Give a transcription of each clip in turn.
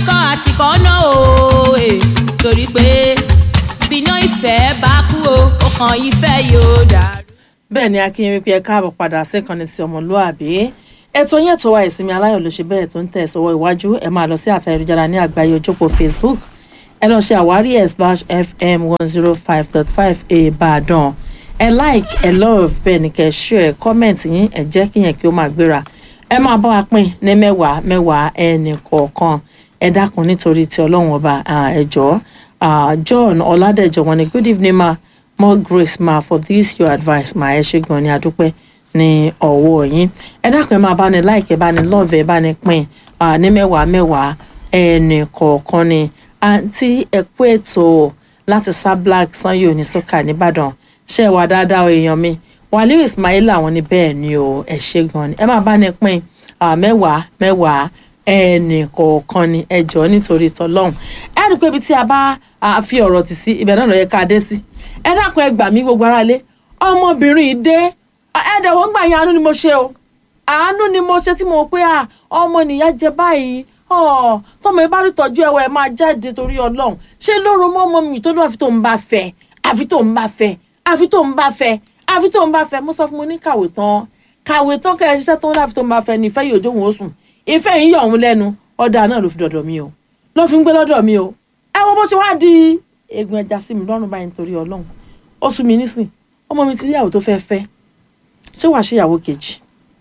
ikọ̀ àtìkọ́ náà o eh, torí pé bíná ìfẹ́ bá kú o ọkàn ìfẹ́ yóò dàrú. bẹ́ẹ̀ ni akínyẹmí pé ẹ káàbọ̀ padà síkànnì ti ọmọlúàbí ètò yẹn tó wa ìsinmi aláyọ̀ ló ṣe bẹ́ẹ̀ tó ń tẹ̀ sọ́wọ́ iwájú ẹ máa lọ sí àtà ayélujára ní àgbáyé ojókòó facebook ẹ lọ ṣe àwárí ẹ̀ slash fm one zero five dot five ìbàdàn ẹ like ẹ love bẹ́ẹ̀ ni kẹ́ ẹ share comment yín ẹ jẹ́ kí yẹn kí ó máa gbéra ẹ máa bá wa pín ní mẹ́wàá mẹ́wàá ẹnì kọ̀ọ̀kan ẹ dákun nítorí ti ọlọ́run ọba ẹ jọ̀ọ́ Ah, john ọládẹjọ wọn ni good evening ma more grace ma for this your advice ma ẹ ṣe gan ni adúpẹ́ ní ọwọ́ yín ẹ dákun ẹ máa bá ní like ẹ bá ní love ẹ bá ní pín ah, ní mẹ́wàá mẹ́wàá ẹnì kọ̀ọ̀kan ni àǹtí ẹ kú ètò láti sá black sanyo ní sọ́kà nìbàdàn ṣe wà dáadáa o èèyàn mi wàlíù ismail àwọn ní bẹ́ẹ̀ ni o ẹ ṣe gan ni ẹ máa bá ní pín ah, mẹ́wàá mẹ́wàá ẹnì kọ̀ọ̀kan ni ẹ jọ̀ọ́ nítorí tọlọ́hún ẹ rí i pé ibi tí a bá a fi ọ̀rọ̀ tì sí ibẹ̀ náà ló yẹ ká dé sí ẹ dákun ẹ gbà mí gbogbo ara lé ọmọbìnrin yìí dé ẹ dẹ̀wọ́n gbà yín àánú ni mo ṣe o àánú ni mo ṣe tí mo pé à ọmọ nìyá jẹ báyìí ọ tọmọ ẹ bá rí tọ́jú ẹwà ẹ máa jáde torí Ọlọ́run ṣé lóru mọ́ ọmọ mi tó lọ àfi tó ń bá fẹ́ àfi tó ń bá fẹ́ àfi tó ń bá fẹ́ àfi tó ń bá fẹ́ mo sọ fún mo ní kàwé tán kàwé tán kẹ́ ẹ ṣiṣẹ́ tó ń láfi tó ń bá fẹ́ ní ìfẹ́ yìí òjò òun ó sùn ìfẹ́ yìí yọ̀ òun lẹ́nu ọ̀dà náà ló fi dọ̀dọ̀ mi o ló fi ń gbé lọ́dọ̀ mi o ẹ wo bó ṣe wá di egun ẹja sí mi lọ́rùn báyìí nítorí ọlọ́run ó sún mi nísìn ọmọ mi ti rí ìyàwó tó fẹ́ fẹ́ ṣé wàá ṣe ìyàwó kejì.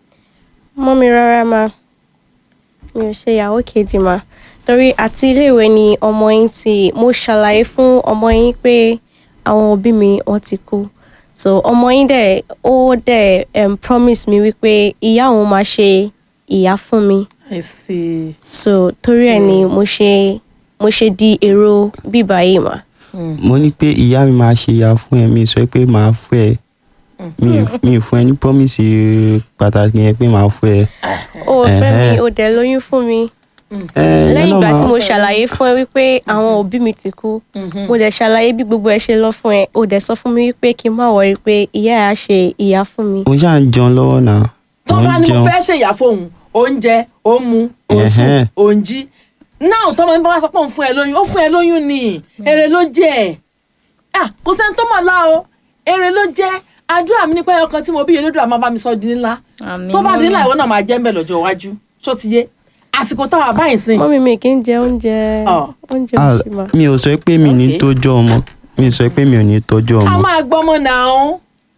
mọ́ mi rárá ma mi ò ṣe ìyàwó kejì ma torí àti iléèwé ni ọmọ yín ti mo ṣàlàyé fún ọmọ yín pé àwọn òbí mi wọ́n ti kú so ọmọ yín dẹ̀ ó dẹ̀ um, promise mi wípé ìyá òun máa ṣe ìyá fún mi I see. so torí ẹ̀ ni mo ṣe mo ṣe di èrò bíbá yìí mà. mo ní pé ìyá mi máa ṣe ìyá fún ẹ mi sọ pé màá fún ẹ mi ì- mi ì fún ẹ ní promise pàtàkì yẹn pé màá fún ẹ. o fẹ́ mi Ẹ̀hẹ́. o dẹ̀ lóyún fún mi Ẹ, ìyẹn lẹ́yìn náà ìgbà tí máa- mo ṣàlàyé fún ẹ wípé àwọn òbí mi ti kú mo dẹ̀ ṣàlàyé bí gbogbo ẹ ṣe lọ fún ẹ o dẹ̀ sọ fún mi wípé kí n má wọrí pé ìyá ẹ á ṣe ìyá fún mi. mo ṣáà ń jẹun lọ́wọ́ náà. tó Mo ń bá ní mo jẹun. fẹ́ ṣèyà fóun oúnjẹ ó mu ó sùn Ẹ̀hẹ́n. ó ń jí náà tọmọ mi bá wá sọ pé òun fún ẹ lóyún ó fún ẹ lóyún ni èrè ló jẹ ẹ kò sẹ́ni tó mọ̀ lá o èrè ló jẹ́ àdúrà mi nípa ẹyọkan tí mo bí yẹlódùn àmọ́ bá mi sọ di ńlá Àmín, tó bá di mọ́mì. ńlá ìwọ náà máa jẹ́ ń bẹ̀ lọ́jọ́ iwájú ṣó ti yé àsìkò táwa báyìí sìn mọ́mí mi kì í jẹ oúnjẹ Ọ̀. oúnjẹ Ah, òṣì mà. mi ò sọ pé mi ò ní Okay. tọ́jú ọmọ mi ò sọ pé mi ò ní tọ́jú a ọmọ. máa gbọ́mọ náà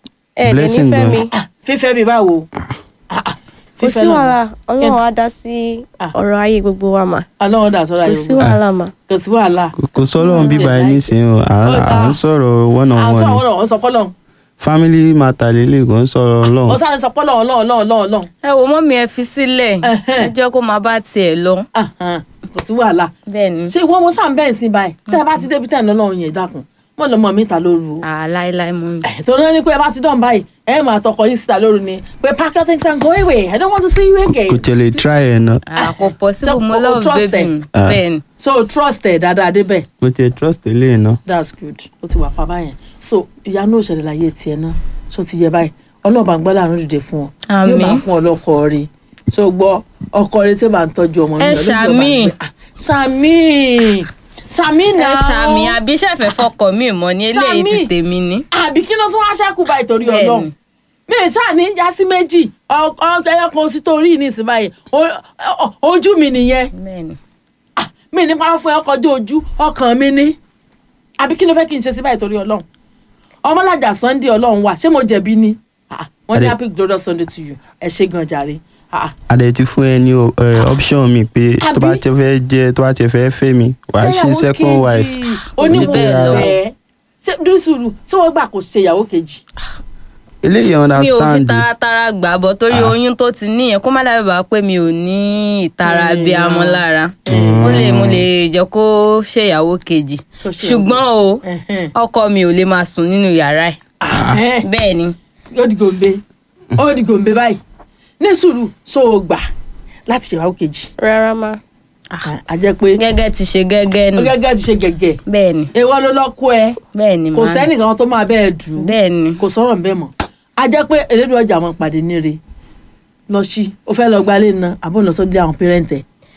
ẹ lè blessing nífẹ̀ẹ́ gan. mi fífẹ́ mi báwo Ah, ah, kò fífẹ́ sí náà. wàhálà Kẹ́ni- ọlọ́run á dá sí Ah. ọ̀rọ̀ ayé gbogbo wa mà ọlọ́run dà sọ́ra kò yìí sí wàhálà mà. kò sí wàhálà Kò- kò sọ́lọ́run bíbá ẹ Ṣe nísìnyí o à Ó à dáa. ń sọ̀rọ̀ one on à ń one sọ ni. àwọn ọ̀rọ̀ sọ pọ́lọ́n family matter lélẹ̀ kò ń sọ̀rọ̀ ó ọlọ́run. sáré sọ pọ́lọ́n ọlọ́run ọlọ́run ọlọ́run ọlọ́run ẹ wo mọ́mí ẹ fi sílẹ̀ ẹ jẹ́ kó máa bá tiẹ̀ lọ. Ahan, kò sí wàhálà bẹ́ẹ̀ ni ṣé ìwọ mo sàn bẹ́ẹ̀ sí báyìí tẹ́ ẹ bá ti débi tẹ́ ẹ lọ́lọ́run yẹn dákun mọ́ lọ́mọ mi ta lóru o àláìláì mọ́mí. Eh, tó náà ní pé ẹ bá ti dán báyìí ẹ máa tọkọ yín síta lóru ni pé pack your things and go away I don't want to see you again kò tẹ̀lé try ẹ̀ náà. àkópọ̀ sí So, mo o- o love trust baby ẹ? mi Ah. bẹ́ẹ̀ ni. so trust ẹ dáadáa débẹ̀ kò tẹ̀ trust eléyìí náà. that's good ó ti wà pa báyẹn so ìyanu òṣèlè láyé tiẹ̀ náà so ti yẹ báyìí ọlọ́ọ̀bà ń gbọ́ láàánú dìde fún ọ yóò Àmín. máa fún ọ lọ́kọ rí so gbọ́ ọkọ rí tí ó máa ń tọ́jú ọmọ mi Ẹ Ọlọ́run yóò bá ṣàmì. gbé- Ah, ṣàmì ṣàmì ẹ náà ṣàmì àbí ṣẹ̀fẹ̀ fọkọ̀ mi mọ́ ní eléyìí ti Ṣàmì. tèmi ni. àbí kí ló tún wá ṣẹ́kù báyìí torí Bẹ́ẹ̀ni. ọlọ́run mi ì ṣáà ní já sí méjì ọ- ọ- ẹyọ kan sí torí ní ìsìn báyìí O- ọ- ojú mi nìyẹn bẹ́ẹ̀ ni. Ah, mi ní parọ́ fún ẹ ọkọ̀ ojú ojú ọkàn mi ní àbí kí ló fẹ́ kí n ṣe sí báyìí torí ọlọ́run ọmọlájà sunday ọlọ́run wà ṣé mo jẹ̀bi ni Ah, wọ́n ní Adé- happy glorious sunday to you ẹ ṣe gan jàre Ah, adẹ ti fún ẹ ní eh, option mi pé tó bá Àbí? ti fẹ́ jẹ tó bá ti fẹ́ fẹ́ mi wàá ṣe jẹ́yàwó second kejì. wife. onímọ̀ bẹ́ẹ̀ lọ. ọ̀fẹ́ ṣé dúró sùúrù ṣé wọ́n gbà kó ṣe ìyàwó kejì eléyìí mi ò fi understand taratara gbà bọ̀ torí Ah. oyún tó ti níyẹn kó má dàbí bàá pé mi ò ní ìtara Mm. bí amọ́ lára ó lè mo lè jẹ́ kó ṣèyàwó kejì Kó ṣe ṣùgbọ́n o Ẹ̀hẹ́n. ọkọ mi ò lè máa sùn nínú yàrá ẹ̀ Ẹ̀hẹ́n. bẹ́ẹ̀ ni ó di gòǹbe ó di gòǹbe báyìí ní sùúrù so o gbà láti ṣe ìyàwó kejì rárá mà a jẹ́ pé gẹ́gẹ́ ti ṣe gẹ́gẹ́ ó ni gẹ́gẹ́ ti ṣe gẹ̀gẹ̀ bẹ́ẹ̀ ni èèwọ̀ ló lọ́kọ́ ẹ bẹ́ẹ̀ ni kò màá sẹ́nìkan tó máa bẹ́ẹ̀ dù ú bẹ́ẹ̀ ni kò sọ̀rọ̀ bẹ́ẹ̀ mọ́ a jẹ́ pé elédùn ọjà àwọn pàdé níre lọ sí o fẹ́ lọ gbalé ná àbọ̀ lọ sọ́dọ̀ àwọn pẹ́rẹ́ǹtẹ̀ ó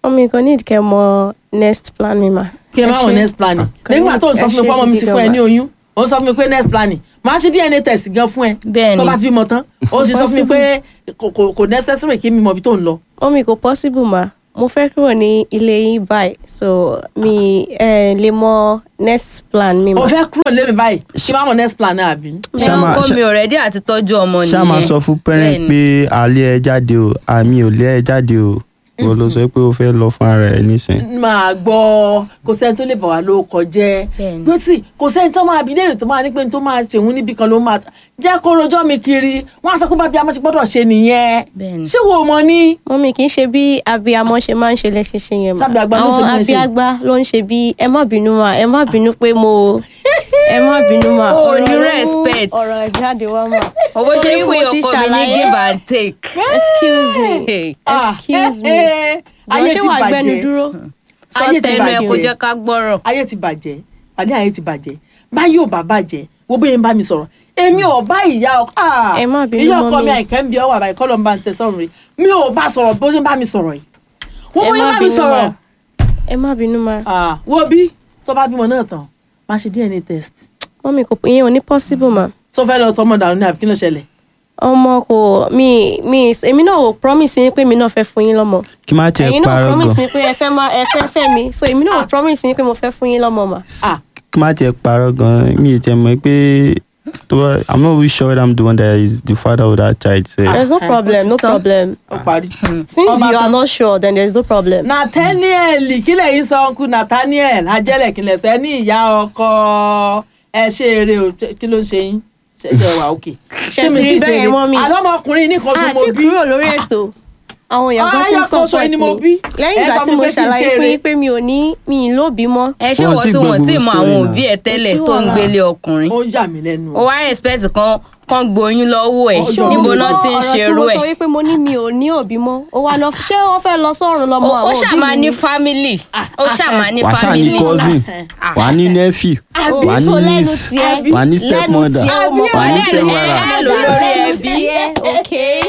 mọ́mí kò ní ìdíkẹ́ mọ next plan mi mà. kí ẹ má wọ next planning Kò ní nígbà tó ń sọ ẹ fún mi ṣe pé ọmọ mi ti gidi fún ẹ gan ní ma. oyún ó ń sọ fún mi pé next planning máa ṣe dna test gan fún ẹ Bẹ́ẹ̀ni. tó bá ti bímọ tán ó sì sọ fún mi pé kò- kò kò necessary kí mi mọ ibi tó ń lọ mọ́mí kò possible mà mo fẹ́ kúrò ní ilé yín báyìí so mi ẹ lè mọ next plan mi mà. o fẹ́ kúrò lémi báyìí kí má mọ next plan náà àbí. ṣé Ṣá máa- ọkọ ṣá- mi ò rẹ́dí àti tọ́jú ọmọ nìyẹn ṣá máa sọ fún parent Bẹ́ẹ̀ni. pé alẹ́ ẹ jáde o àmì ò lé ẹ jáde o wọ́n ló sọ pé ó fẹ́ lọ fún ara ẹ̀ nísìn. máa gbọ́ kò sẹ́ni tó lè bà wá ló kọjẹ́ Bẹ́ẹ̀ni. pé sì kò sẹ́ni tó máa bí léèrè tó máa ní pé ní tó máa ṣèwún níbi kan ló máa jẹ́ kó rojọ́ mi kiri wọ́n á sọ pé bábí amọ́ṣe gbọ́dọ̀ ṣe nìyẹn Bẹ́ẹ̀ni. ṣé wo mọ ní. mọ́mí kì í ṣe bí abiyamọ ṣe máa ń ṣe lẹ́ṣẹ̀ ṣe yẹn mà. Sábì àgbà ló ń ṣe àwọn bí wọ́n ṣe. abiyagba ló ń ṣe bí ẹ má bínú mà ẹ má bínú pé mo ẹ má bínú mà. O ò ọ̀rọ̀ ní ló mú respect. ọ̀rọ̀ jáde wá mà. owó ṣe Torí ń fún mo ti ọkọ mi ní ṣàlàyé. give and take. excuse me Hey. excuse me. ayé Jọ̀ọ́, ti ṣé wàá gbẹnu bàjẹ́ dúró. sọ Ayé ti tẹnu ẹ kó bàjẹ́. jẹ́ ká gbọ́rọ̀. ayé ti bàjẹ́ àní ayé ti bàjẹ́ báyìí ò bá bàjẹ́ wo bóyá ń bá mi sọ̀rọ̀ èmi ò bá ìyá ọkọ ah, Ẹ má bínú, ìyá ọkọ mọ́mí. mi àìkẹ́ ń bí ọwọ́ àbáyé kọ́ ló ń bá ń tẹ sọ́run rí mi ò bá sọ̀rọ̀ bó ṣe ń bá mi sọ̀rọ̀ yìí wo Ẹ bóyá ń má bá mi bínú, sọ̀rọ̀ ma. ẹ má bínú mà. ah, wo bí tó bá bímọ náà tán máa ṣe dna test mọ́mí kò ìyẹn ò ní possible mà. tó fẹ́ lọ tọmọ dànù ní àbí kí ló ṣẹlẹ̀ ọmọ kò mi mi èmi náà ò promise yín pé mi náà fẹ́ fún yín lọ́mọ. kí má tiẹ̀ ẹ̀yin náà parọ́ promise gan mi pé ẹ fẹ́ má ẹ fẹ́ fẹ́ mi so èmi náà ò promise yín pé mo fẹ́ fún yín lọ́mọ mà. ah kí má tiẹ̀ parọ́ gan mi ì tiẹ̀ mọ̀ pé tó bá i'm not really sure whether i'm the one that is the father of that child sef. there is no Ah, problem no ó ti tán. problem ó parí. since Ọba you are tán. not sure then there is no problem. nathaniel kílẹ̀ yìí sọ ọkùn nathaniel ajẹ́lẹ̀ kílẹ̀ sẹ́ ní ìyá ọkọ ẹ ṣe eré o kí ló ń ṣe yín ṣe ṣe wà òkè. Ṣé ti rí bẹ́ẹ̀ mọ́ mi? àlọ́mọkùnrin nìkan tó mo àti bí kúrò lórí ètò àwọn èèyàn kan ti ń Ayọ̀ kan ṣoṣo ni mo support bí. mi lẹ́yìn Ẹ ìgbà sọ tí fún mo pé kí n ṣàlàyé ṣe fún eré. yín pé mi ò ní mi ì lóbi mọ́. ẹ ṣé Wọ́n wọ́n ti tí gbọ́ wọ́n tí gbogbo mọ story àwọn náà. òbí ẹ tẹ́lẹ̀ Kò sí tó ń wàhálà. gbélé ọkùnrin. ó yà mí lẹ́nu. ó wá expect kan kan gboyún lọ́wọ́ ẹ̀ Ọjọ́ níbo orí. náà ti ń ọ̀rọ̀ tí ṣerú mo ẹ̀. sọ wípé mo ní mi ò ní òbí mọ́ ó wá lọ ṣé wọ́n fẹ́ lọ sọ́run lọ́mọ ó àwọn ó òbí ṣàmà mi ní ni? family ó ṣàmà ní wàá ṣáà ní family. cousin Ah. wàá ní nephew Ó, wàá so ní lẹ́nu niece tiẹ̀ wàá ní lẹ́nu stepmother tiẹ̀ ó mọ̀ wàá ní Lẹ́nu- stepmother. ẹ- ẹ lò lórí lẹ́nu ẹbí. tiẹ̀ okay.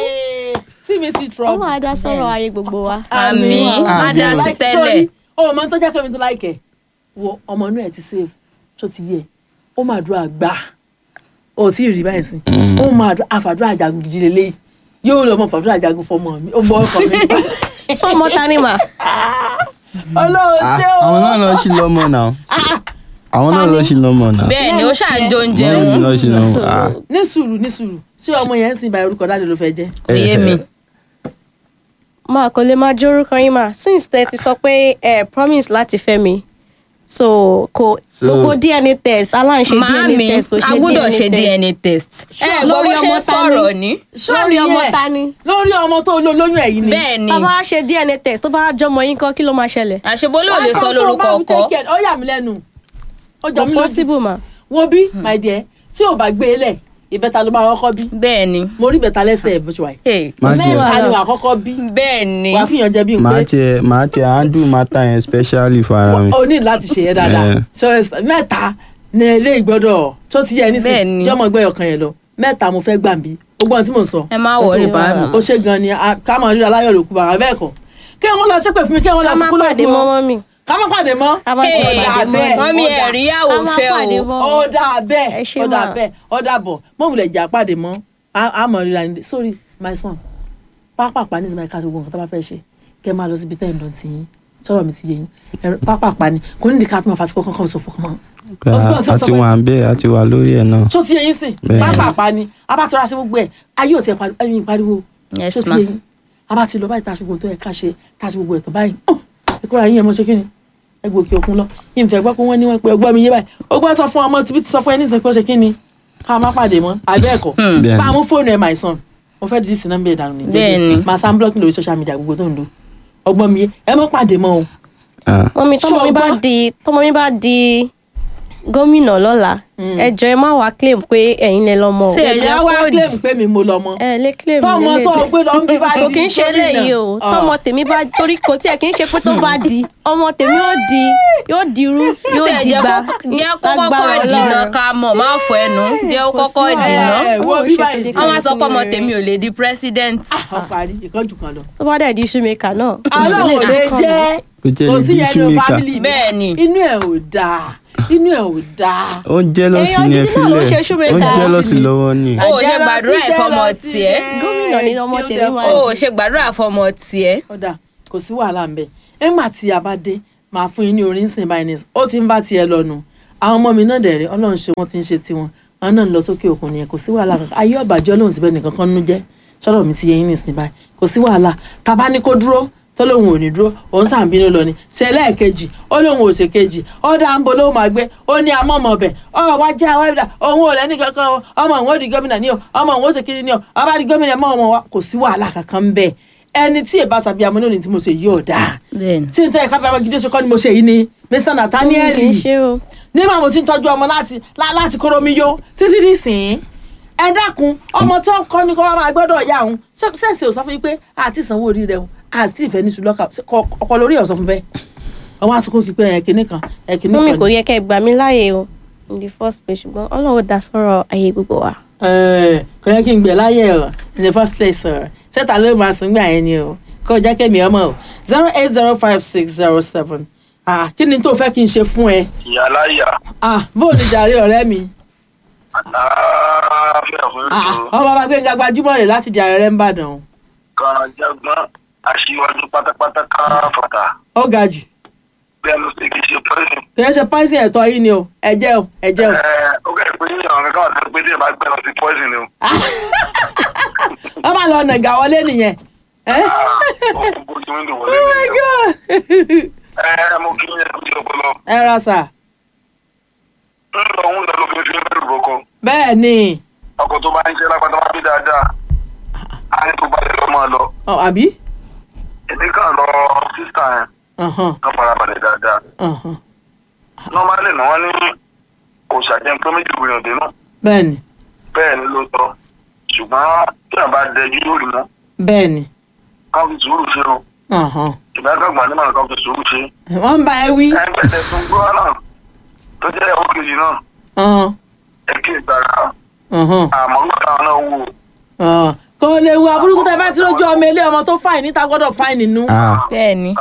sí mi sí ó trouble. máa dá sọ̀rọ̀ ayé gbogbo wa. àmì má dá sí Like, tẹ́lẹ̀. sorry, o mọ tó jẹ́ kẹ́mi tó láìkẹ́ wo ọmọ inú ẹ̀ ti save tó ti yẹ ó máa dúró àgbà ó tí ì rí báyìí sí ó máa dúró àfàdúrà àjàgùn gidi lélẹ́yìí yóò lọ mọ fàdúrà àjàgùn fọmọ mi ó mọ ọkọ mi fọmọ ta ni mà. ọlọ́run Ah, ṣé o. àwọn náà lọ sí lọ́mọ náà àwọn náà lọ sí lọ́mọ náà bẹ́ẹ̀ ni ó ṣàjọ oúnjẹ wọ́n òun sì lọ sí lọ́mọ. ah. ní sùúrù ní sùúrù ṣé ọmọ yẹn ń sìn báyìí orúkọ dáadé ló fẹ́ jẹ́. kò yé mi. máa kò lè máa jórúkọ yín mà since tẹ ti sọ pé ẹ promise láti fẹ́ mi so kò So- gbogbo dna test aláǹṣe dna màámi test kò ṣe a gbọ́dọ̀ ṣe test. dna test. Sure, ẹ gbọ́ bó lórí ṣe ọmọ ń ta ni? sọ̀rọ̀ ní. lórí ọmọ ta ni. lórí ọmọ tó lo lóyún ẹ̀yìn ni. bẹ́ẹ̀ ni tá a bá ṣe dna test tó bá jọmọ yín kọ́ kí ló máa ṣẹlẹ̀. àṣebólú ò Wá lè sọ tó lórúkọ bá wí ọkọ. take care. ó yà mí lẹ́nu ó jọ kò mí lójú possible mà. wo bí my dear tí ò bá gbé e lẹ̀ ìbẹ́ta ló máa kọ́kọ́ bí bẹ́ẹ̀ ni. mo rí ìbẹ́ta lẹ́sẹ̀ ẹ̀ bó ṣe wà yìí Hey, Má sí tiẹ̀- wàhálà. mẹ́ta ni wà á kọ́kọ́ bí bẹ́ẹ̀ ni. wàá fìyàn jẹ bí n màá pé tiẹ̀ màá tiẹ̀ handle matter yẹn specially for ara mi. o ní láti ṣe yẹn dáadáa Eh. so it's- mẹ́ta ní ilé ìgbọ́dọ̀ tó ti yẹ Bẹ́ẹ̀ nísìnyí ni. jọmọ ẹgbẹ́ ọkàn yẹn lọ mẹ́ta mo fẹ́ gbà bí gbogbo ohun tí mò ń sọ ẹ má wọrí sí bá wàhálà. mi. ó ṣe gan ni a- ká máa ríra láyọ̀ lòkú bàbá bẹ́ẹ̀ kọ́ kí wọ́n lọ ṣépè fún mi kí wọ́n lọ ká má sùkúlù pàdé òkú mọ́ wọn mọ́ mi. ká má pàdé mọ́ ká má Hey, tiẹ̀ pàdé mọ́. bẹ́ẹ̀. mọ́mí ó dà. ẹ̀rí yàwó ká má fẹ́ pàdé o. mọ́. ó dà bẹ́ẹ̀ Ẹ ṣé ó dà mà. bẹ́ẹ̀ ó dà bọ̀ mọ́mùlẹ̀ jà pàdé mọ́ a- a mọ̀ ríra ní sorry my son pápápá ní ìsinmi ká gbogbo nǹkan tó bá fẹ́ ṣe kẹ́ máa lọ síbi tẹ́ ẹ̀ ń lọ tì yín sọ̀rọ̀ mi ti yé yín Ẹ̀rọ- pápápá ni kò ní ìdíkà tó máa fàṣíkò kankan sọ fún kan Ó ti gbọ́, ó ti a sọ ti fún ẹ. wà ń bẹ́ẹ̀ a ti wà lórí ẹ̀ náà. tó ti yé yín sìn Bẹ́ẹ̀. pápápá ni a bá tọrọ àṣẹ gbogbo ẹ̀ ayé ò tiẹ̀ pariwo ẹ̀yìn pariwo Yes, tó ti ma. yé yín a bá ti lọ báyìí tá a ṣe gbogbo tó yẹ ká ṣe tá a ṣe gbogbo ẹ̀ tó báyìí ìkóra yín ẹ̀ mọ́ ṣe kí ni ẹ gbọ́ òkè òkun lọ yín fẹ́ gbọ́ pé wọ́n ní wọ́n pe ọgbọ́n mi yé báyìí ó gbọ́ sọ fún ọmọ tibí ti sọ fún ẹ ní ìsìn pé ó ṣe kí ni ká má pàdé mọ́ àbẹ́ẹ̀kọ́ Bẹ́ẹ̀ bá a ni. mú fóònù ẹ̀ my son mo fẹ́ dìísì nọ́mbà ìdànù ní Bẹ́ẹ̀ ni. máa sá ń blọ́ọ̀kì lórí social media gbogbo tó ń lo ọgbọ́n mi yé ẹ mọ́ pàdé mọ́ o mọ́mi tọ́mọ mi bá Ṣọgbọ́n. di tọ́mọ mi bá di gómìnà lọ́la ẹ jọ ẹ má wá claim pé ẹ̀yin lẹ lọ́mọ o Tí ẹ èmi jẹ́ á wá kó di- claim pé mi mo lọmọ ẹ lè claim tọmọ nílé tó ìgbé. o gbé lọ ń bí bá di kò kí ń ṣe gómìnà. eléyìí o Ah. tọmọ tèmi bá torí kò tí ẹ kì í ṣe pé tó bá di ọmọ tèmi yóò di yóò dirú yóò tí ẹ jẹ́ dìgbà kó- jẹ́ kó lágbára kọ́kọ́ dìnà Ọlọ́run. ká mọ̀ má fọ ẹnu jẹ́ kó Kò sí kọ́kọ́ wàhálà. dìnà ẹ wo Ó bí ṣe báyìí kékeré. wọ́n máa sọ pé ọmọ Rere. tèmi ò lè di president. wọ́n parí ìkánjú kan lọ. tó bá dẹ̀ di shoemaker náà. aláwọ̀ lè jẹ́ Kò jẹ́ kò lè sí di yẹn ní shoemaker. family mi Bẹ́ẹ̀ ni. inú ẹ̀ ò dáa inú ẹ̀ ò dáa. ó ń jẹ́lọ́sì Èèyàn ní ẹ gidi náà ló fílẹ̀ ṣe shoemaker. ó ń jẹ́lọ́sì lọ́wọ́ ni. Ó ṣe gbàdúrà ẹ̀ fọmọ tiẹ̀. Gómìnà ni ọmọ tèmi máa o ò ṣe gbàdúrà fọmọ tiẹ̀. ọ̀dà kò sí wàhálà ń bẹ̀ ẹ̀ńgbà tí a bá dé máa fún yín ní orin sìn báyìí ní ó ti ń bá tiẹ̀ lọ́nu àwọn ọmọ mi náà dẹ̀rẹ̀ ọlọ́run ṣe wọ́n ti ń ṣe tiwọn àwọn náà ń lọ sókè òkun nìyẹn kò sí wàhálà kankan ayé ọ̀bàjẹ́ ọlọ́run síbẹ̀ nìkan kan nú jẹ́ sọ̀rọ̀ mi ti yẹ yín nìsín báyìí kò sí wàhálà tá a bá ní kó dúró tó lóun ò ní dúró òun sàn bínú lọ ni ṣe lẹ́ẹ̀kejì ó lóun ò ṣe kejì ó dá ń bo lóun máa gbé ó ní amọ́mọ́ bẹ̀ ọ wá jẹ́ àwọn ẹ̀dá òun ò lẹ́ni kankan o ọmọ òun ó di gómìnà ní o ọmọ òun ó ṣe kiri ní o ọba di gómìnà mọ́ ọmọ wa kò sí wàhálà kankan ń bẹ̀ ẹni tí èbá sàbí amọ́ lónìí tí mo ṣe yí ọ̀dà bẹ́ẹ̀ni. tí n tẹ́ ẹ̀ka bàbá gidi ṣe kọ́ ni mo ṣe yìí ni Mr Nathaniel kì í ṣe o. nígbà mo ti ń tọ́jú ọmọ láti lá- láti kóró mi yó títí dì sìn ẹ dákun ọmọ tó ń kọ́ ni kó wá máa gbọ́dọ̀ yá òun sẹ́ǹsì ò sọ fún yín pé àti ìsanwó orí rẹ o àti ìfẹ́ ní sùlọ́kà ọkọ lórí ẹ̀ sọ fún bẹ́ẹ̀ ọmọ àtúnkò kí pé ẹ̀kíní kan ẹ̀kíní mú mi kan kò ni. yẹ kẹ́ ẹ gbà mí láàyè o in the first place ṣùgbọ́n ọlọ́run dá sọ̀rọ̀ ayé gbogbo wa. Ẹ̀, kò yẹ kí n gbẹ láyé ọ in the first place ọ sẹta ló máa sùn gbà yẹn ni o kò jẹ́ kémi ọmọ o zero eight zero five six zero seven ah kí ni tó fẹ́ kí n ṣe fún ẹ ìyáláyà ah bóò ní jàre ọ̀rẹ́ mi àlàáfíà fún ah ètò ọmọ bàbá gbẹ̀ngà gbajúmọ̀ rẹ̀ láti jàre rẹ̀ ń bàdàn kan jágbọ́n aṣíwájú pátápátá káfàtà ó ga jù bí ẹnu sì kì í ṣe pẹ́sìn. kì í ṣe pọ́ìsì ẹ̀tọ́ yìí ni o ẹ̀jẹ̀ o ẹ̀jẹ̀ o ó kẹ́ ẹ̀ pé àwọn kankan wà tó pé tí ẹ bá gbẹ́ lọ sí pọ́sìn ni o. wọ́n máa lọ nàgà wọlé nìyẹn ẹ́ ó kún bójú wíńdò wọlé oh my nìyẹn. god ẹ mo kí yẹn kó jẹ́ ọpọlọ. ẹ ra sà ń lọ ń lọ lóbi fi ń bẹ̀rù roko. bẹ́ẹ̀ ni ọkọ̀ tó bá ń ṣe lápá tó bá bí dáadáa á ní tó balẹ̀ lọ́ máa lọ. ọ àbí èmi kàn lọ sísà yẹn Ọ̀hán, kàn farabalẹ̀ dáadáa. ọ̀hán. nọ́málì náà wọ́n ní kò ṣàjẹun pé méjì gbìyànjú dénú. bẹ́ẹ̀ ni bẹ́ẹ̀ ni ló tọ́ ṣùgbọ́n tí a bá dẹjú lórí mọ́ bẹ́ẹ̀ ni ká fi sùúrù ṣe o ọ̀hán. ìbáraẹ̀gbà ní màá ká fi sùúrù ṣe. wọ́n ń bá ẹ wí ẹgbẹ́tẹ̀ tó ń gbọ́ náà tó jẹ́ ìyàwó kejì náà ọ̀hán, ẹ kí ìgbàra ọ̀hán, àmọ́ nígbà táwọn náà wò ọ̀hán. kò lè wo aburúkú tẹ bá ti lójú ọmọ ilé ọmọ tó fáìn níta gbọ́dọ̀ fáìn nínú Ah, bẹ́ẹ̀ni.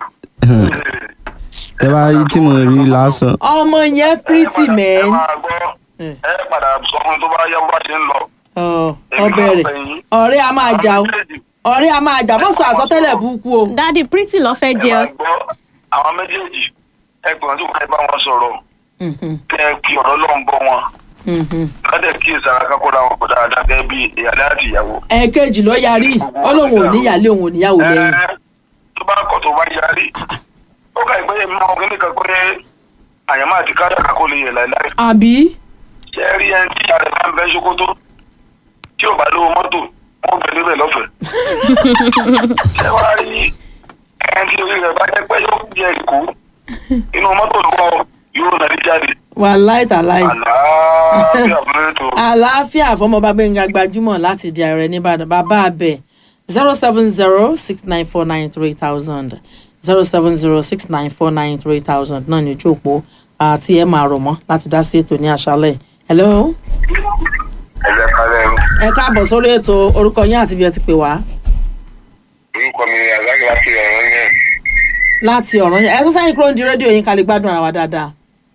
tẹ bá rí tí mo rí lásán ọmọ yẹn pretty ẹ man máa gbọ́ Eh. ẹ padà sọ fún mi tó bá yá bó bá ṣe ń lọ. Ọ̀, Èmi ọbẹ̀ náà rẹ̀ fẹ́ yín. ọ̀rẹ́ a máa jà o Àwọn méjèèjì, ọ̀rẹ́ a máa jà bó sọ àsọtẹ́lẹ̀ burúkú o dádì pretty ló fẹ́ ẹ jẹ máa ọ. gbọ́ àwọn méjèèjì ẹ gbọ́dọ̀ tó kẹ́ bá wọn sọ̀rọ̀ Mhm, kẹ́ ẹ kí ọ̀rọ̀ lọ́n bọ́ wọn mhm. kọ́dẹ̀ kí ìsara kákóra wọn kó dáadáa gẹ́gẹ́ bí ìyàlẹ́ àti ìyàwó. ẹ̀ẹ̀kejì ló yarí ó lóun ò níyàlé òun ò níyàwó lẹ́yìn Ẹ, tó bá kọ̀ tó bá yarí ó kà ìpẹ́yẹ mi máa kíní kan pé àyàmá àti káyà kakó lè yẹ láìláì àbí ṣe rí ẹni tí ìyá rẹ̀ bá ń bẹ́ ṣòkòtò tí ò bá lówó mọ́tò wọ́n bẹ̀ níbẹ̀ lọ́fẹ̀ẹ́ ṣe wá rí ẹni tí orí rẹ̀ bá jẹ́ pé yóò jẹ ìkó inú mọ́tò ló wọ́ yóò nàrí jáde wà láìtàláì àlàáfíà fún ètò àlàáfíà fọmọba gbẹngà gbajúmọ̀ láti di ààrẹ nìbàdàn bàbá abẹ zero seven zero six nine four nine three thousand zero seven zero six nine four nine three thousand náà ní ojú òpó àti ẹ máa rọ̀ mọ́ láti dá sí ètò ní àṣálẹ̀ hello ẹ̀jẹ̀ kalẹ̀ ẹ káàbọ̀ sórí ètò orúkọ yín àti bí ẹ ti pè wá orúkọ mi ni àzákì láti ọ̀rọ̀ yẹn láti ọ̀ràn yẹn ẹ sọ sẹ́yìn kúrò ní rédíò yín ká lè gbádùn ara wa dáadáa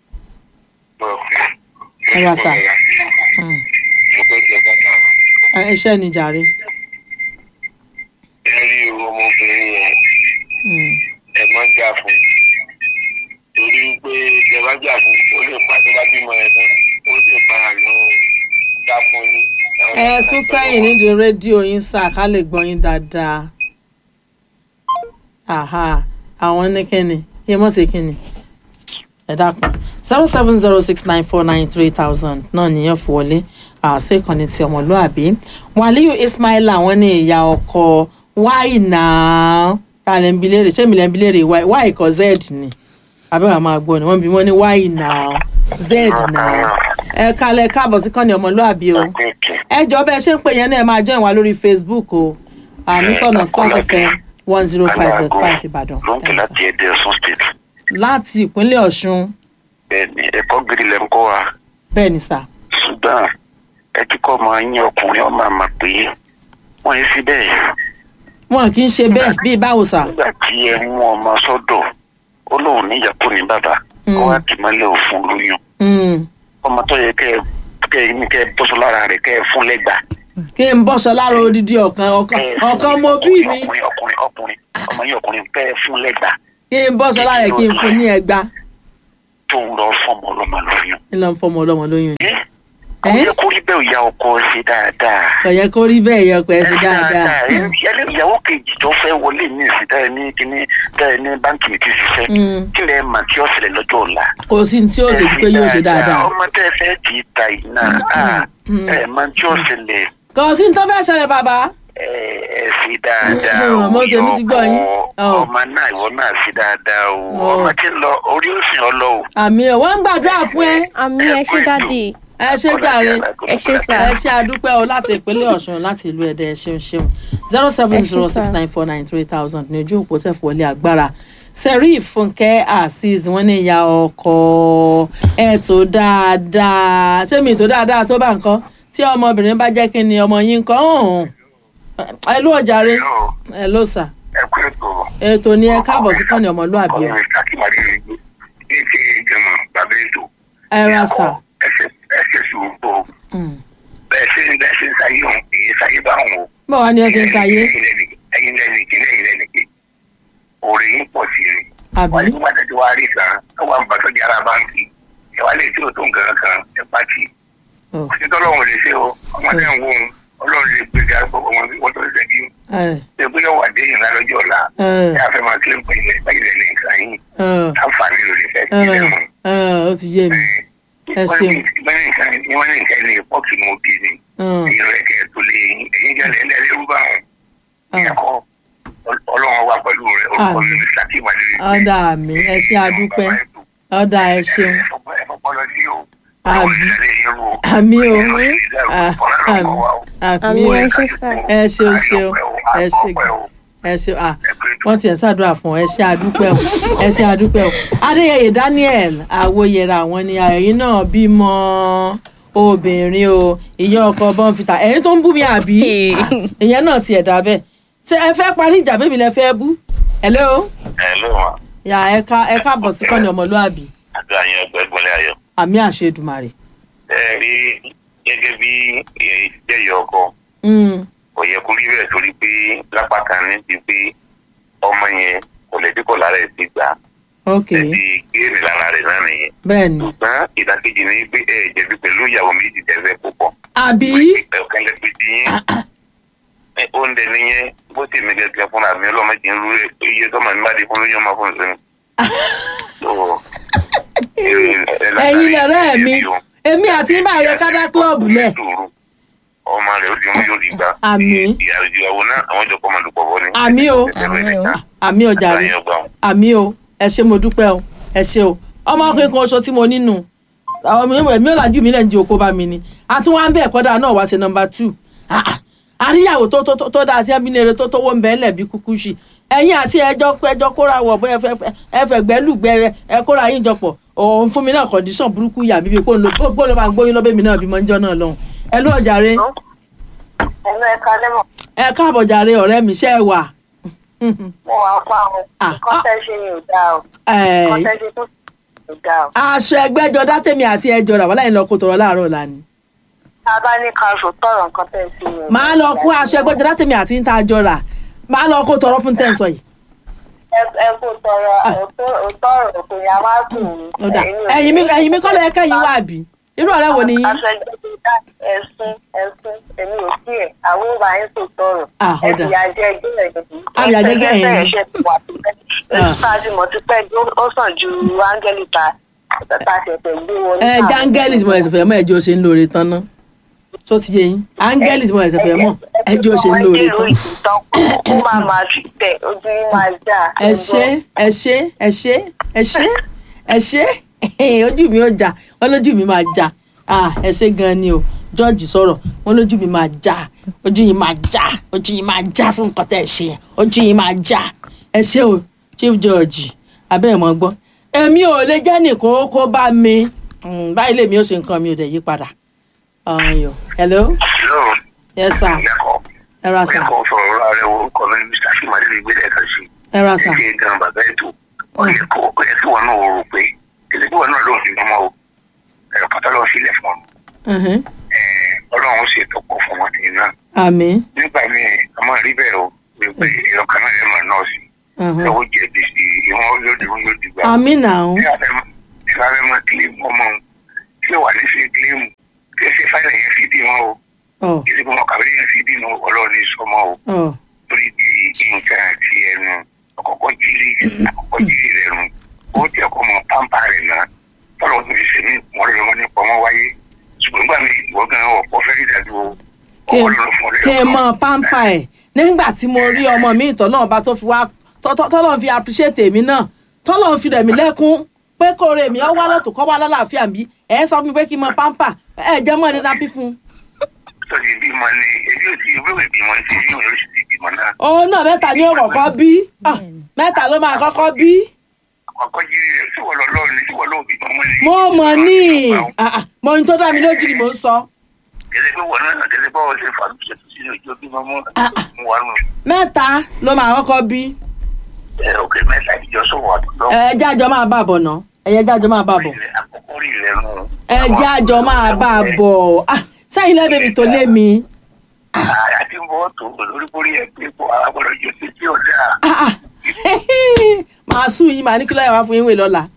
Ẹ ra sà. Mm. Ẹ- iṣẹ́ ni jàre ẹ rí irú ọmọbìnrin yẹn Mm. ẹ má jà fún torí pé ẹ má jà fún ó lè pa tó bá bímọ ẹ tán ó lè para lọ dá fún yín. ẹ sún sẹ́yìn nídìí rédíò yín sá ká lè gbọ́ yín dáadáa aha àwọn ní kíni kí ẹ mọ̀ sí kíni ẹ dákun zero seven zero six nine four nine three thousand náà nìyẹn fún wọlé àṣẹ ìkànnì ti ọmọlúàbí wàlíù ismail àwọn ní ìyá ọkọ wáì náà ta lẹ́ ń bi léèrè ṣé mi lẹ́ ń bi léèrè wáì wáì kọ́ z ni abẹ́wà máa gbọ́ ni wọ́n bí wọ́n ní wáì náà z náà ẹ kalẹ̀ káàbọ̀ sí kọ́ni ọmọlúàbí o ẹ jọ bẹ́ẹ̀ ṣe ń pè yẹn náà ẹ máa join wa lórí facebook o àníkànnà splash fm one zero five dot five ìbàdàn ló ń pè láti ẹdẹ ọsùn state láti ìpínlẹ̀ ọ̀ṣun bẹ́ẹ̀ni ẹ̀kọ́ gidi lẹ ń kọ́ wa bẹ́ẹ̀ ni sà ṣùgbọ́n ẹ ti kọ́ ọmọ yín ọkùnrin ọmọ àmà pé wọ́n yé sí bẹ́ẹ̀ wọn kì í ṣe bẹ́ẹ̀ bíi báwo sà nígbà tí ẹ mú ọmọ sọ́dọ̀ ó lóun níyàpọ̀ ní bàbá Mm. ó wá kì í mọ́lẹ̀ òfun lóyún Mm. ọmọ tó yẹ kẹ́ ẹ kẹ́ ẹ ní kẹ́ ẹ bọ́sọ lára rẹ̀ kẹ́ ẹ fún lẹ́gbàá kí n bọ́ṣọ lára odidi ọ̀kan ọ̀kan Kẹ́ ẹ fún ọ̀kan ní mo bí mi ọkùnrin ọkùnrin ọkùnrin ọmọ yín ọkùnrin kẹ́ ẹ fún lẹ́gbàá kí n bọ́ṣọ lára ẹ̀ kí n fún ní ẹgbà tó ń lọ fọmọ ọlọ́mọ lóyún. ń lọ fọmọ ọlọ́mọ lóyún ni. ẹ kò ẹ yẹ kó rí bẹ́ẹ̀ ìyá ọkọ ṣe dáadáa. kò yẹ kó rí bẹ́ẹ̀ yẹ ọkọ ẹ ṣe dáadáa ẹni ìyàwó kejì tó fẹ́ wọlé ní ìsìn táyà ní kíní táyà ní báńkì mi ti ṣiṣẹ́ Mm. kí lẹ mà tí ó ṣẹlẹ̀ lọ́jọ́ ọ̀la. kò sí ní tí ó ṣe ju pé yóò ṣe dáadáa ọmọ tẹ́ ẹ fẹ́ tì í ta iná Mm. ẹ mà tí ó ṣẹlẹ̀ kò sí ní tó fẹ́ ṣẹlẹ̀ bàbá ẹ ẹ ṣe dáadáa Mm, ọmọ tèmi ti gbọ́ yín. Ọ̀. ọmọ náà ìwọ náà ṣe dáadáa o Ọ̀. ọmọ tí ń lọ orí òsìn ọlọ o. àmì ẹ̀ wọ́n ń gbàdúrà fún ẹ àmì ẹ ṣe dáàdì ẹ ṣe jàre ẹ ṣe sà. ẹ ṣe àdúpẹ́ o láti ìpínlẹ̀ ọ̀ṣun láti ìlú ẹ̀dẹ̀ ẹ ṣeun ṣeun zero seven zero six nine four nine three thousand ní ojú òpó tẹ̀fọ́ wọlé agbára serif fúnkẹ́ azeez wọ́n ní ìyá ọkọ ẹ̀ tó dáadáa ṣé mi tó dáadáa tó bá nǹkan tí ọmọbìnrin bá jẹ́ kí ni ọmọ yín kan ọ̀hún ẹ ló ọjàre ẹ ló sà ẹ kú ètò ètò ni ẹ káàbọ̀ sí kọ́ni ọmọlúàbí o ọmọ ìsàkímàdé ní ti jẹmọ bàbá ètò. ẹ ra sà ẹsẹ ẹsẹ sùúrù Mm. bẹ́ẹ̀ ṣe ń bẹ́ẹ̀ ṣe ń sáyé òun èyí sáyé bá òun o. báwo wá ni ẹ ṣe ń ṣayé ẹyin lẹ́nu ìkíní ẹyin lẹ́nu ìkíní òòrè yín pọ̀ sí i. àbí wọ́n ti wá tẹ́tí wá rí kan ẹ wá ń bàtọ́ di ara báńkì ẹ wá lè tí o tó nǹkan kan ẹ pàtì. Ọ̀. òsì tọ́lọ́run lè ṣe o ọmọ tẹ́ ń wò ó ọlọ́run lè gbé ga gbogbo wọn wọ́n tó ṣe bí ẹ ṣe pé yóò wà dé ìrìnà lọ́jọ́ ọ̀la ẹ ẹ á fẹ́ máa kílẹ̀ pé ilẹ̀ báyìí lẹ̀ ní nǹkan yìí ẹ àǹfààní ló lè fẹ́ ẹ sílẹ̀ mọ́. ẹ ó ti yé mi Ẹ ṣeun. wọ́n ní nǹkan wọ́n ní nǹkan ní pọ́ọ̀kì mọ́ bí ni Mm. èyí rẹ̀ kẹ́ ẹ̀ tó lé yín èyí jẹ́lẹ̀ ẹ̀ lẹ́rú bá wọn. Ah. ẹ̀kọ́ ọlọ́run wà pẹ̀lú rẹ̀ orúkọ Àmín. mi ní saki wàlúù. ọ̀dà mi ẹ ṣe àdúpẹ́ ọ̀dà ẹ ṣeun Àmín. àmì o Ah, àmì àmì Àmì o ẹ ṣe sà. ẹ ṣeun ṣeun ẹ ṣe ẹ ṣe à wọ́n tiẹ̀ ṣàdúrà fún ọ ẹ ṣe àdúpẹ́ o ẹ ṣe àdúpẹ́ o adéyẹyẹ daniel àwòyẹrà àwọn ni ẹ̀yin náà bímọ obìnrin o ìyá ọkọ bọ́ǹfìtà ẹ̀yin tó ń bú mi àbí ìyẹn náà tiẹ̀ dà bẹ́ẹ̀ ṣé ẹ fẹ́ parí ìjà bẹ́ẹ̀ mi lẹ fẹ́ bú hello ẹ ló wọn yà ẹ ká ẹ káàbọ̀ sí kọ́ni ọmọlúàbí àti àyàn ẹgbẹ́ gbọ́lẹ̀ ayọ̀. àmì àṣedùmarè. ẹ rí gẹ́gẹ́ bí ìjẹ́yẹ ọkọ Mm, kò yẹ kó rí bẹ́ẹ̀ torí pé lápá kan ní ti pé ọmọ yẹn kò lè dínkù lára ẹ̀ ti gbà ok ẹ̀ ti géèrè lára rẹ̀ náà nìyẹn. bẹ́ẹ̀ ni ṣùgbọ́n ìdàkejì ni pé ẹ jẹ̀bi pẹ̀lú ìyàwó méjì tẹ́fẹ́ púpọ̀. àbí ọ̀kan lè pe ti yín. ẹ oúnjẹ nìyẹn bó ti mi gẹ́gẹ́ fúnra mi ọlọ́mọdé ń rú iye tọ́mọ mi bá di fún lóyún ọmọ fún mi. ẹ̀yin lẹ̀rẹ́ mi èmi àti yín báyìí yẹ ká dá kílọ̀bù lẹ̀ ọmọ rẹ̀ ó di mú yóò di gbà. Àmín. ìyàwó náà àwọn jọ kọ́ ọmọ lùpọ̀ bọ́ ni. àmì o Àmín o. àmì o jàre Àtàyàn gbà wọn. àmì o ẹ ṣe mo dúpẹ́ o ẹ ṣe o ọmọkùnrin kan oṣù tí mo nínú àwọn mi ẹ̀mí ọ̀làjú mi lẹ́ǹdí oko bá mi ni àti wọn á bẹ̀ ẹ̀kọ́dà náà wá sí nọmba two àríyàwó tó tó tó dáa tí abínire tó tówó ń bẹ ńlẹ̀ bí kúkú ṣì ẹ̀yin àti ẹjọ́ ẹjọ́ kóra wọ̀ bóyá ẹ fẹ́ gbẹ́lùgbẹ́ ẹ kóra yín jọpọ̀ òun fún mi náà kọ̀ǹdíṣàn burúkú yà mí bíi pé òun ló máa ń gbóyún lọ́bẹ̀ mi náà bí mo ń jọ́ náà lọ́hùn ẹ ló ọ̀jàre ẹ̀lú ẹ̀ka lẹ́mọ̀ ẹ káàbọ̀ jàre ọ̀rẹ́ mi ṣẹ́ ẹ wà. mo wà pa àwọn Ah, nǹkan tẹ́ ṣe ni ò dáa o Ẹ̀, nǹkan tẹ́ ṣe tó ò dáa o. aṣọ ẹgbẹ́jọ dátẹ́mi àti ẹjọ́ rà wọ́n láyìn lọ kó tọrọ láàárọ̀ ọ̀la ni. tá a bá ní ká sọ tọrọ nǹkan tẹ́ ṣe ni ò dáa. màá lọ kó aṣọ ẹgbẹ́jọ dátẹ́mi àti ń ta àjọ rà màá lọ kó tọrọ fún tẹ̀sán yìí. Ẹ- ẹ kó tọrọ òtọrọ òkò yà má kùn ún. ó dà ẹ̀yin mi ẹ̀yin mi kọ́lọ́ ẹ̀kẹ́ yín wà bí irú ọ̀rẹ́ wo ni yín. aṣọ ẹgbẹ́ dá ẹ̀sùn ẹ̀sùn èmi ò sí ẹ̀ àwọn ò bá yín tó tọrọ. Ah, ó dà. ẹ̀fìyà jẹ ẹgbẹ́ rẹ̀ nìyí. Àfìyà jẹ ẹgbẹ́ yẹn ni. ẹ̀ṣẹ̀ ti wà tipẹ́. Ah. èsì tá a ti mọ̀ tipẹ́ ó sàn ju áńgẹ́lì ta tá a ṣẹ̀ṣẹ̀ gbé wọn. ẹ jángẹ́lì tí mo ẹ̀sẹ̀ fẹ́ mọ́ ẹjọ́ ṣe ń lóore tán ná tó ti yé yín áńgẹ́lì tí mo ẹ̀sẹ̀ fẹ́ mọ́ ẹjọ́ ṣe ń lóore tán. kó máa máa fi tẹ ojú yín máa já. ẹ ṣé ẹ ṣé ẹ ṣé ẹ ṣé ẹ ṣé ojú mi ò já wọn lójú mi máa já Ah, ẹ ṣe gan ni o george sọ̀rọ̀ wọn lójú mi máa já ojú yìí máa já ojú yìí máa já fún nǹkan tẹ́ ẹ ṣe yẹn ojú yìí máa já ẹ ṣe o chief george abẹ́ ẹ̀ mọ́ gbọ́ èmi ò lè jẹ́ nìkan ó kó bá mi Mm, báyìí lèmi ó ṣe nǹkan mi ò dẹ̀ yí padà ọ̀yọ̀ hello hello yes sir ìyàkọ̀ ẹ ra sir ìyàkọ̀ sọ̀rọ̀ ọ̀rọ̀ rẹ̀ orúkọ mi ní mr simade lè gbé lẹ́ẹ̀kan sí ẹ ra sir ṣe gan bàbá ètò ọ̀yẹ̀ kó ọ̀yẹ̀ tí wọn náà rò pé kìlẹ̀ tí wọn náà lòun fi mọ́ o ẹ̀rọ pátá lọ́wọ́ sílẹ̀ fún ọ Mhm. ọlọ́run ṣe tọ́pọ̀ fún wọn tì náà àmín nígbà míì a máa rí bẹ́ẹ̀ o wípé ẹ̀rọ kan náà lè máa nọ́ọ̀sì Mhm. ẹ̀wọ́ jẹ̀bi sí ìwọ̀n yóò di wọn yóò di gbà. àmín náà ìlà fẹ́ máa kílíìmù ọmọ òun tí ó wà ní sí kílíìmù kí ẹ ṣe fáìlì yẹn fi bí wọn o ọ̀ kí ẹ ṣe fún ọkà bí yẹn fi bí wọn ọlọ́run ní sọmọ o ọ̀ torí bí nǹkan àti ẹnu ọkọ̀ọ̀kọ̀ jírí àkọ́kọ́ jírí rẹ̀ nù ó ti ẹ̀kọ́ mọ pámpá rẹ̀ náà tọ́lọ̀ tó fi ṣe ní wọ́n lè wọ́n nípa ọmọ wáyé ṣùgbọ́n nígbà mi ìwọ gan ọ̀pọ̀ fẹ́ rí ìdájọ́ kí kí n mọ pampa ẹ̀ nígbà tí mo rí ọmọ mi ìtọ́ náà bá tó fi wá tọ́lọ́ fi appreciate èmi náà tọ́lọ́ fi rẹ̀ mí lẹ́kún pé kó rè mí ọ wá lọ́tò kọ́ wá lálàáfíà bí ẹ̀ sọ fún mi pé kí n mọ pampa ẹ̀ jẹ́ mọ́ ẹni nápí fún un. sọ́dí bímọ ni ebi ò ti ìwé ìbímọ ti bí òun yóò sì ti bímọ náà òun náà mẹ́ta ni ó kọ́kọ́ bí Ah, mẹ́ta ló máa kọ́kọ́ bí. àkọ́kọ́ jírí rẹ̀ tí wọ́n lọ lọ́ọ̀ ni tí wọ́n lọ́ọ̀ bímọ mọ́ ni. mo mọ̀ ní Ah, ah, mo ohun tó dá mi lójú ni mò ń sọ. kẹlẹ pé wọn náà kẹlẹ bá wọn ṣe fà mí ṣètò sínú ìjọ bímọ mọ́ mú wa nù. mẹ́ta ló máa kọ́kọ́ bí. ẹ òkè mẹ́ta ìjọ sọ̀rọ̀ àdúgbò. ẹ jájọ máa bá bọ̀ náà ẹ̀yẹ jájọ máa bá bọ̀. àkọ́kọ́ rí rẹ̀ nù. ẹ jájọ máa bá bọ̀ Ah, sẹ́yìn lẹ́bẹ̀ẹ́ mi tó lé mi. àti bọ́ tó lórí borí ẹ pé kó agbọ́dọ̀ jọ sí tí ò dáa. Ah, ah. màá sùn yín màá ní kí ló yẹ wá fún yín wè lọ́la.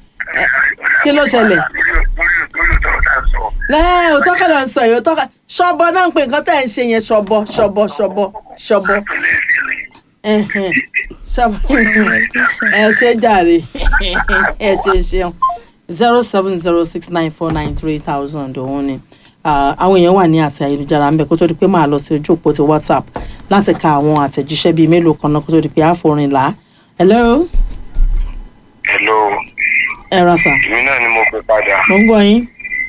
kí ló ṣẹlẹ̀? lórí lórí lórí ọ̀tọ̀ tá a sọ. lẹ́ẹ̀ òótọ́ kọ́ ló ń sọ yìí òótọ́ kọ́ ṣọ́bọ náà ń pè nǹkan tẹ́ ẹ̀ ń ṣe yẹn ṣọ́bọ ṣọ́bọ ṣọ́bọ ṣọ́bọ ẹ̀hẹ̀n, ṣọ́bọ ẹ ṣe jàre ẹ ṣe ṣeun zero seven zero six nine four nine three thousand òun ni Ah, àwọn èèyàn wà ní àti ayélujára ń bẹ kó tó di pé máa lọ sí ojú òpó ti whatsapp láti ka àwọn àtẹ̀jíṣẹ́ bíi mélòó kan náà kó tó di pé àforin là á hello hello ẹ ra sà èmi náà ni mo pe padà mo ń gbọ́ yín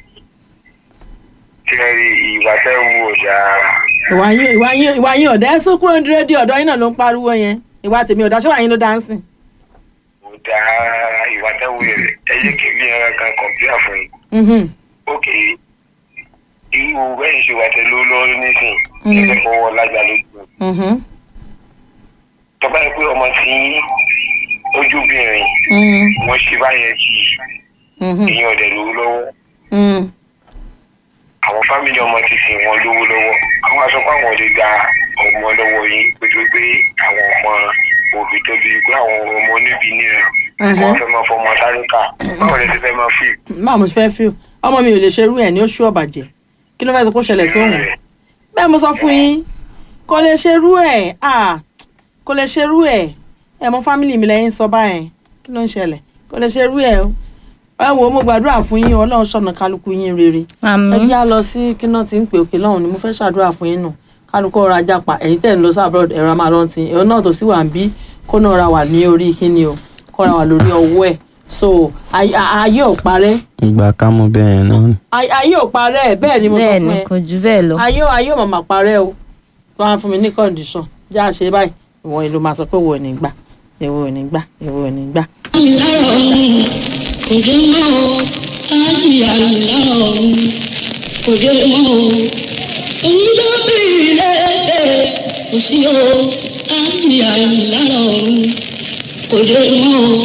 tí ẹ rí ìwà tẹ́ wù ó dáa. ìwà yín ìwà yín ìwà yín ọ̀dà ẹ sún kúrò ní rédíò ọ̀dọ́ yín náà ló ń pariwo yẹn ìwà tèmi ọ̀dà ṣé wà yín ló dáńsìn. ó dáa ìwà tẹ́ wù rẹ̀ ẹ jẹ́ kí n bí ẹran kan kọ̀m̀pútà fún yín. Mhm. ok irú bẹ́ẹ̀ ṣe wà tẹ ló lórí nísìn Mm. ẹgbẹ́ fọwọ́ lájà lójú Mhm. tọ́ba yẹ pé ọmọ tí ojúbìnrin Mhm. wọ́n ṣe báyẹn jì Mhm. èèyàn ọ̀dẹ̀ lówó lọ́wọ́ Mhm. àwọn fámìlì ọmọ ti sìn wọn lówó lọ́wọ́ àwọn aṣọ pé àwọn lè gba ọmọ lọ́wọ́ yín pẹ̀lú pé àwọn ọmọ òbí tóbi pé àwọn ọmọ oníbi níran Mhm. wọ́n fẹ́ máa fọmọ táríkà báwo lè ti fẹ́ máa fi báwo mo ṣe fẹ́ fi ọmọ mi ò lè ṣerú ẹ̀ ní oṣù ọ̀bàjẹ́ kí ló fẹ́ sọ kó ṣẹlẹ̀ sóhun bẹ́ẹ̀ mo sọ fún yín kò lè ṣerú ẹ̀ ah, kò lè ṣerú ẹ̀ ẹ̀ mọ fámìlì mi lẹ́yìn sọ báyẹn kí ló ń ṣẹlẹ̀ kò lè ṣerú ẹ̀ o ẹ wo mo gbàdúrà fún yín ọlọ́run ṣọ̀nà kálukú yín rere ẹ àmín jẹ́ á lọ sí kí náà ti ń pè òkè lọ́hùn ni mo fẹ́ ṣàdúrà fún yín nù kálukú ọ̀rọ̀ ajá pa ẹ̀yin tẹ̀ ń lọ sí abroad ẹ̀rọ máa lọ́n ti ẹ̀rọ náà tó sì wà ń bí kó náà ra wà ní orí kíni o kó ra wà lórí ọwọ́ ẹ̀ so ay- a- ayé ò parẹ́ ìgbà ká mọ bẹ́ẹ̀ yẹn náà ni. Ay- ayé ò parẹ́ bẹ́ẹ̀ ni mo sọ bẹ́ẹ̀ fún ni ẹ kò jù bẹ́ẹ̀ lọ. ayé ayé ò màmá parẹ́ o tó wá fún mi ní condition já ṣe báyìí ìwọ ìlú máa sọ pé wo ò ní gbà ìwọ ò ní gbà ìwọ ò ní gbà. kòdé mọ́ o ájì àlùlárọ̀rùn kòdé mọ́ o onídọ́bì lẹ́ẹ̀ẹ́ kò sí o ájì àlùlárọ̀rùn kòdé mọ́ o.